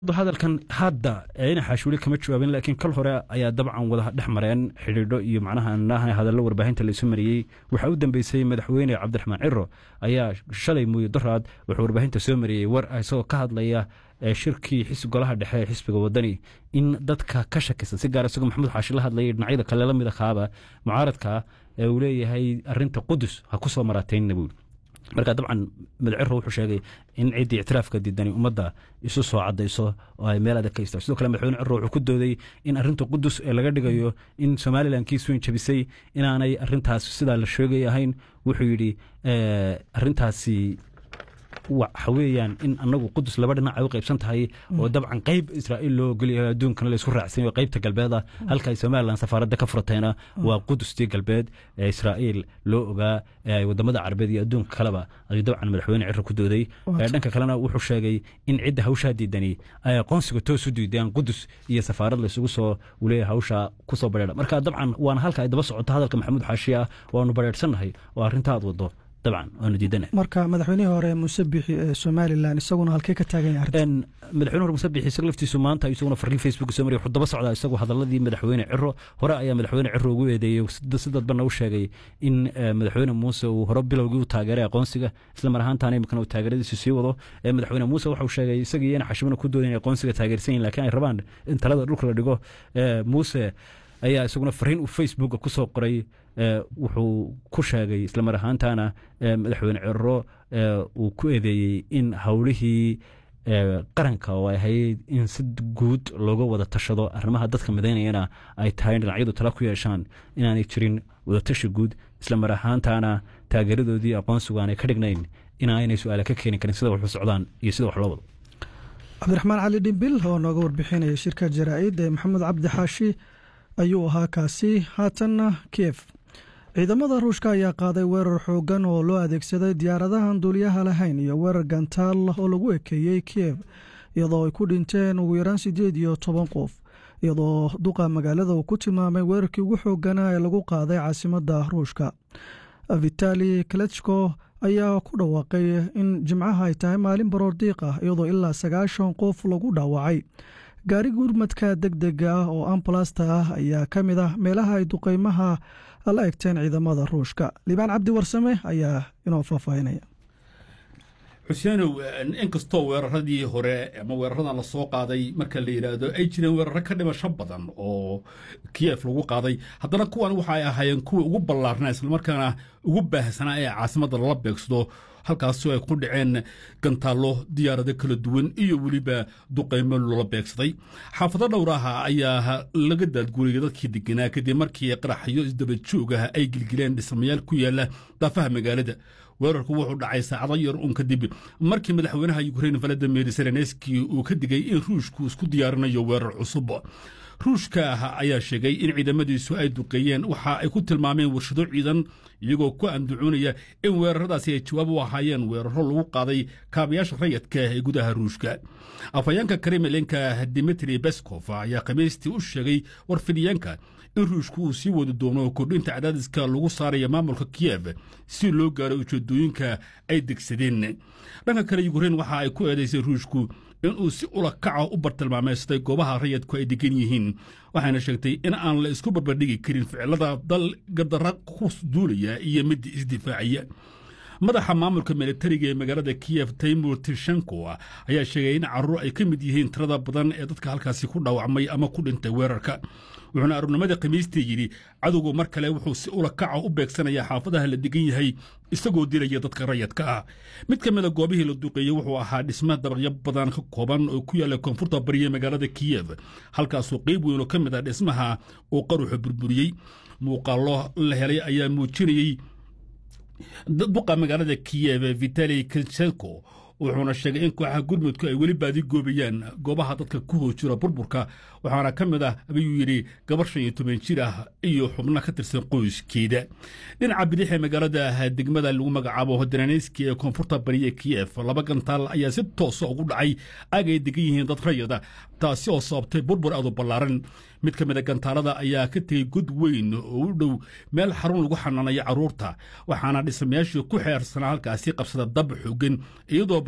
hadalkan hadda ina xaashuuli kama jawaabin laakiin kal hore ayaa dabcan wada dhex mareen xidhiidho iyo macnaha hadallo warbaahinta laysu mariyey waxaa u dambeysay madaxweyne cabdiraxmaan ciro ayaa shalay muuye daraad wuxuu warbaahinta soo mariyey war isagoo ka hadlaya shirkii golaha dhexe ee xisbiga wadani in dadka ka shakisan si gaar isagoo maxamuud xaashi la hadlayay dhinacyada kale la mida kaaba mucaaradka ee uu leeyahay arinta qudus ha ku soo maraateynna buuli marka dabcan madaciro wuxuu sheegay in ciddii ictiraafka diidani ummadda isu soo cadayso oo ay meel adag ka istaag sidoo kale madaxweyne ciro wuxuu ku dooday in arrinta qudus ee laga dhigayo in somalilan kiis weyn jabisay inaanay arintaas sidaa la sheegay ahayn wuxuu yidhi arintaasi waxa weeyaan in anagu qudus laba dhinac ay u qaybsan tahay oo dabcan qayb israa'iil loo ogolyahay adduunkana la isku raacsan yahay qaybta galbeed ah halka ay somalilan safaaradda ka furteena waa qudustii galbeed ee israa'iil loo ogaa ee ay wadamada carabeed iyo adduunka kaleba ayuu dabcan madaxweyne ciro ku dooday dhanka kalena wuxuu sheegay in cidda hawshaa diidani ay aqoonsiga toos u diideen qudus iyo safaarad laysugu soo uleeyahay hawshaa kusoo badheedha marka dabcan waana halka ay daba socoto hadalka maxamuud xaashi ah waanu badheedhsannahay oo arrinta aad wado dabcan waanu diidana marka madaxweynihii hore muuse bixi ee somalilan isaguna halkee ka taagan yahay arrinta madaxweyne hore muuse bixi isaga laftiisu maanta isaguna fariin facebook soo mariyay wuxuu daba socdaa isagu hadaladii madaxweyne ciro hore ayaa madaxweyne ciro ugu eedeeyey si dadbana u sheegay in madaxweyne muuse uu hore bilowgii u taageeray aqoonsiga isla mar ahaantaana imikana uu taageeradiisu sii wado madaxweyne muuse waxau sheegay isagii ina xashimana ku doodayn aqoonsiga taageersan yihin lakiin ay rabaan in talada dhulka la dhigo muuse ayaa isaguna fariin uu facebooka ku soo qoray wuxuu ku sheegay isla mar ahaantaana madaxweyne ciro uu ku eedeeyey in howlihii qaranka oo ay ahayd in si guud looga wada tashado arrimaha dadka midaynayana ay tahay in dhinacyadu tala ku yeeshaan inaanay jirin wadatashi guud isla mar ahaantaana taageeradoodii aqoonsigu aanay ka dhignayn inaanay su-aale ka keeni karin sida waxu socdaan iyo sida wax loo wado cabdiraxmaan cali dhimbil oo nooga warbixinaya shirka jaraa'id ee maxamed cabdi xaashi ayuu ahaa kaasi haatanna kiev ciidamada ruushka ayaa qaaday weerar xooggan oo loo adeegsaday diyaaradahan duuliyaha lahayn iyo weerar gantaal oo lagu ekeeyey kiev iyadoo ay ku dhinteen ugu yaraan siddeed iyo toban qof iyadoo duqa magaalada uu ku tilmaamay weerarkii ugu xoogganaa ee lagu qaaday caasimadda ruushka vitali kalechko ayaa ku dhawaaqay in jimcaha ay tahay maalin baroordiiq ah iyadoo ilaa sagaashan qof lagu dhaawacay gaari gurmadka deg dega ah oo ambalasta ah ayaa ka mid ah meelaha ay duqeymaha la egteen ciidamada ruushka liibaan cabdi warsame ayaa inoo faahfaahinaya xuseenow inkastoo weeraradii hore ama weeraradan la soo qaaday marka la yidhaahdo ay jireen weeraro ka dhimasho badan oo kiyef lagu qaaday haddana kuwan waxa ay ahaayeen kuwa ugu ballaarnaa islamarkaana ugu baahsanaa ee caasimadda lala beegsado halkaasoo ay ku dhaceen gantaallo diyaarado kala duwan iyo weliba duqaymo loola beegsaday xaafado dhowraha ayaa laga daadguuriyay dadkii deganaa kadib markii qaraxyo isdaba joogah ay gilgileen dhismayaal ku yaala daafaha magaalada weerarku wuxuu dhacay saacado yar uun kadib markii madaxweynaha yukrain valadimir zelenski uu ka digay in ruushku isku diyaarinayo weerar cusub ruushka ayaa sheegay in ciidamadiisu ay duqeeyeen waxa ay ku tilmaameen warshado ciidan iyagoo ku andacoonaya in weeraradaasi ay jawaab u ahaayeen weeraro lagu qaaday kaabayaasha rayadka ee gudaha ruushka afhayeenka kremlinka dimitri beskov ayaa khamiistii u sheegay warfidiyeenka in ruushku uu sii wadi doono kordhinta cadaadiska lagu saaraya maamulka kiyef si loo gaaro ujeedooyinka ay degsadeen dhanka kale yukrain waxa ay ku eedaysay ruushku inuu si ula kaca u bartilmaameystay goobaha rayadku ay degan yihiin waxayna sheegtay in aan la isku barbardhigi karin ficilada dal gadara ku duulaya iyo mid isdifaaciya madaxa maamulka militariga ee magaalada kiyef taymur tishenko ayaa sheegay in caruur ay ka mid yihiin tirada badan ee dadka halkaasi ku dhaawacmay ama ku dhintay weerarka wuxuuna aruurnimada khamiistii yidhi cadowgu mar kale wuxuu si ula kaca u beegsanayaa xaafadaha la degan yahay isagoo dilaya dadka rayadka ah mid ka mida goobihii la duqeeyey wuxuu ahaa dhisma dabaqyo badan ka kooban oo ku yaalla koonfurta bariya magaalada kiyef halkaasoo qayb weyn oo ka mid ah dhismaha uu qaruxu burburiyey muuqaallo la helay ayaa muujinayey duqa magaalada kiyef vitali kinchenko wuxuuna sheegay in kooxaha gurmudku ay weli baadi goobayaan goobaha dadka ku hoos jira burburka waxaana ka mid ah ayuu yidhi gabar shan iyo toban jir ah iyo xubno ka tirsan qoyskeeda dhinaca bidix ee magaalada degmada lagu magacaabo hodananeyski ee koonfurta bariye kiyef laba gantaal ayaa si toosa ugu dhacay aag ay degan yihiin dad rayada taasi oo sababtay burbur aad u ballaaran mid ka mida gantaalada ayaa ka tegey god weyn oo u dhow meel xarun lagu xanaanayo carruurta waxaana dhismayaashii ku xeersanaa halkaasi qabsada dab xoogan iyadoo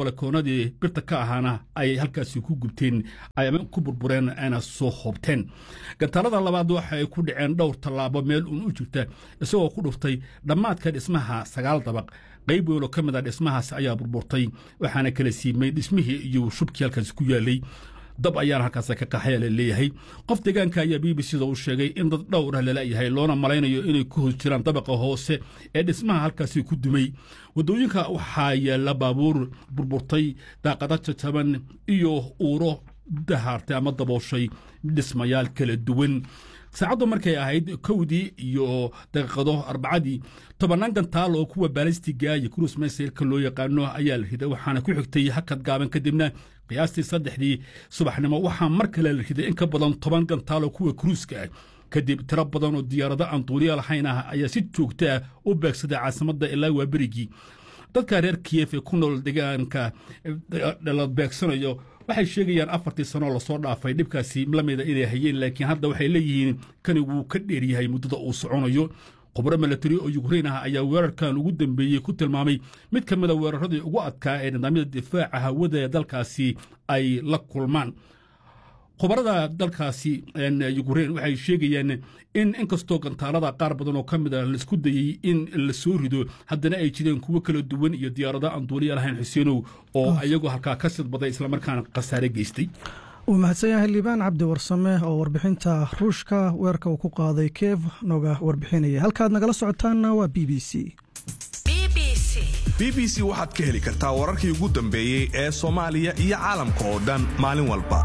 balakoonadii birta ka ahaana ay halkaasi ku gubteen ay ama ku burbureen ayna soo hoobteen gantaalada labaad waxa ay ku dhaceen dhowr tallaabo meel uun u jirta isagoo ku dhuftay dhammaadka dhismaha sagaal dabaq qayb weyn oo ka mid a dhismahaas ayaa burburtay waxaana kala siimay dhismihii iyo shubkii halkaasi ku yaalay dab ayaana halkaas ka qaxaya la leeyahay qof deegaanka ayaa b b c da u sheegay in dad dhowr ah lalayahay loona malaynayo inay ku hos jiraan dabaqa hoose ee dhismaha halkaasi ku dumay waddooyinka waxaa yaalla baabuur burburtay daaqada jajaban iyo uuro dahaartay ama dabooshay dhismayaal kala duwan saacaddu markay ahayd kowdii iyo daqiiqado arbacadii tobannaan gantaal oo kuwa baalistiga iyo cruis mesailka loo yaqaano ayaa la riday waxaana ku xigtay hakad gaaban kadibna qiyaastii saddexdii subaxnimo waxaa mar kale la riday in ka badan toban gantaal oo kuwa kruiska ah kadib tiro badan oo diyaarado aan duuliya lahayn ah ayaa si joogta ah u beegsaday caasimadda ilaa waa berigii dadka reer kiyef ee ku nool deegaanka la beegsanayo waxay sheegayaan afartii sanoo lasoo dhaafay dhibkaasi lamida inay hayeen laakiin hadda waxay leeyihiin kani wuu ka dheeryahay muddada uu soconayo khubro milatari oo yukrain ah ayaa weerarkan ugu dambeeyey ku tilmaamay mid ka mida weeraradii ugu adkaa ee nidaamyada difaaca hawada ee dalkaasi ay la kulmaan khubarada dalkaasi yukrain waxay sheegayaan in inkastoo gantaalada qaar badan oo ka mid a laisku dayey in la soo rido haddana ay jireen kuwo kala duwan iyo diyaarado aan duuliya lahayn xuseenow oo ayagoo halkaa ka sidbaday islamarkaana khasaare geystay wuu mahadsan yahay liibaan cabdi warsame oo warbixinta ruushka weerarka uu ku qaaday kev nooga warbixinaya halkaad nagala socotaanna waa b b c b b c waxaad ka heli kartaa wararkii ugu dambeeyey ee soomaaliya iyo caalamka oo dhan maalin walba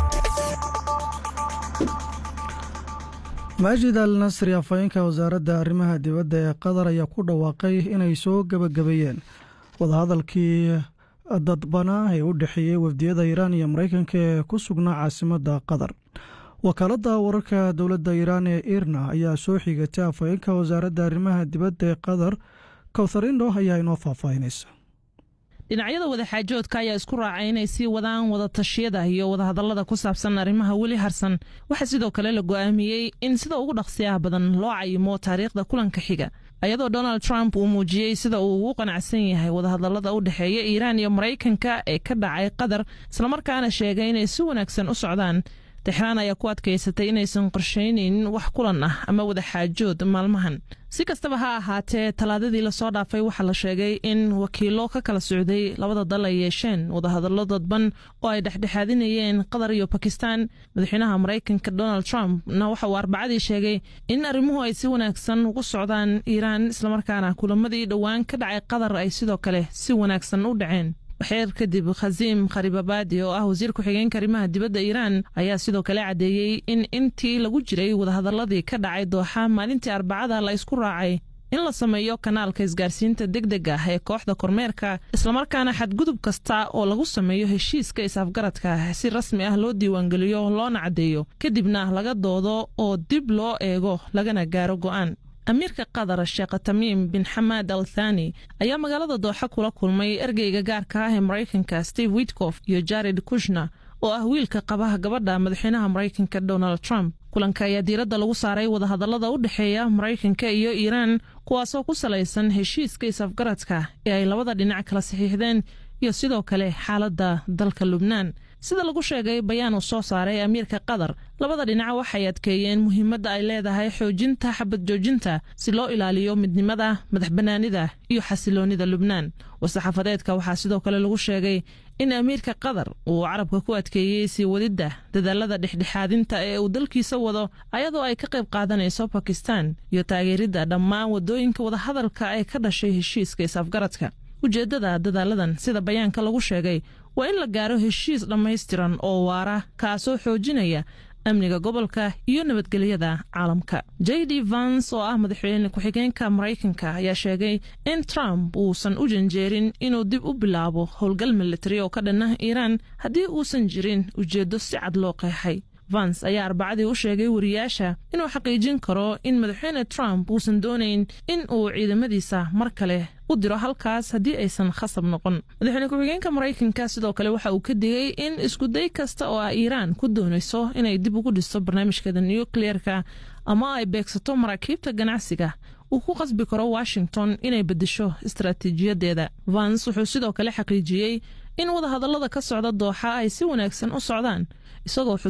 maajid al nasri afhayeenka wasaaradda arrimaha dibadda ee qatar ayaa ku dhawaaqay inay soo gebagabeeyeen wadahadalkii dadbanaa ee u dhexeeyey wafdiyada iiraan iyo maraykanka ee ku sugnaa caasimadda qatar wakaaladda wararka dowladda iiraan ee irna ayaa soo xigatay afhayeenka wasaaradda arrimaha dibadda ee qatar kowtharindo ayaa inoo faahfaahinaysa dhinacyada wadaxaajoodka ayaa isku raacay inay sii wadaan wadatashyada iyo wadahadallada ku saabsan arrimaha weli harsan waxaa sidoo kale la go'aamiyey in sida ugu dhaqsiyaha badan loo cayimo taariikhda kulanka xiga ayadoo donald trump uu muujiyey sida uu ugu qanacsan yahay wadahadallada u dhexeeya iiraan iyo maraykanka ee ka dhacay qatar islamarkaana sheegay inay si wanaagsan u socdaan texraan ayaa ku adkaysatay inaysan qorshaynayn wax kulan ah ama wadaxaajood maalmahan si kastaba ha ahaatee talaadadii lasoo dhaafay waxaa la sheegay in wakiilo ka kala socday labada dal ay yeesheen wadahadallo dadban oo ay dhexdhexaadinayeen qatar iyo bakistan madaxweynaha maraykanka donald trump na waxa uu arbacadii sheegay in arrimuhu ay si wanaagsan ugu socdaan iiraan islamarkaana kulamadii dhowaan ka dhacay qatar ay sidoo kale si wanaagsan u dhaceen waxeer kadib khasiim kharibabaadi oo ah wasiir ku-xigeenka arrimaha dibadda iiraan ayaa sidoo kale caddeeyey in intii lagu jiray wadahadalladii ka dhacay dooxa maalintii arbacada la isku raacay in la sameeyo kanaalka isgaarsiinta deg deg ah ee kooxda kormeerka islamarkaana xadgudub kasta oo lagu sameeyo heshiiska is-afgaradka si rasmi ah loo diiwaangeliyo loona caddeeyo kadibna laga doodo oo dib loo eego lagana gaaro go'aan amiirka qatar sheekh tamiim bin xamaad al thani ayaa magaalada dooxa kula kulmay ergeyga gaarka ah ee maraykanka steve witkof iyo jared kushner oo ah wiilka qabaha gabadha madaxweynaha maraykanka donald trump kulanka ayaa diiradda lagu saaray wadahadallada u dhexeeya maraykanka iyo iiraan kuwaasoo ku salaysan heshiiska is-afgaradka ee ay labada dhinac kala saxiixdeen iyo sidoo kale xaaladda dalka lubnaan sida lagu sheegay bayaan uu soo saaray amiirka qatar labada dhinac waxay adkeeyeen muhiimadda ay leedahay xoojinta xabad joojinta si loo ilaaliyo midnimada madax bannaanida iyo xasiloonnida lubnaan war-saxaafadeedka waxaa sidoo kale lagu sheegay in amiirka qatar uu carabka ku adkeeyey sii wadidda dadaalada dhexdhexaadinta ee uu dalkiisa wado ayadoo ay ka qayb qaadanayso bakistan iyo taageeridda dhammaan waddooyinka wadahadalka ee ka dhashay heshiiska is-afgaradka ujeeddada dadaaladan sida bayaanka lagu sheegay waa in la gaaro heshiis dhammaystiran oo waara kaasoo xoojinaya amniga gobolka iyo nabadgelyada caalamka j d vans oo ah madaxweyne ku-xigeenka maraykanka ayaa sheegay in trump uusan u janjeerin inuu dib u bilaabo howlgal militari oo ka dhan ah iiraan haddii uusan jirin ujeeddo si cad loo qeexay vans ayaa arbacadii u sheegay wariyaasha inuu xaqiijin karo in madaxweyne trump uusan doonayn in uu ciidamadiisa mar kale u diro halkaas haddii aysan khasab noqon madaxweyne ku-xigeenka maraykanka sidoo kale waxa uu ka digay in iskuday kasta oo ah iiraan ku doonayso inay dib ugu dhisto barnaamijkeeda nukliyeerka ama ay beegsato maraakiibta ganacsiga uu ku qasbi karo washington inay beddesho istaraatiijiyadeeda vans wuxuu sidoo kale xaqiijiyey in wadahadallada ka socda dooxa ay si wanaagsan u socdaan isagoo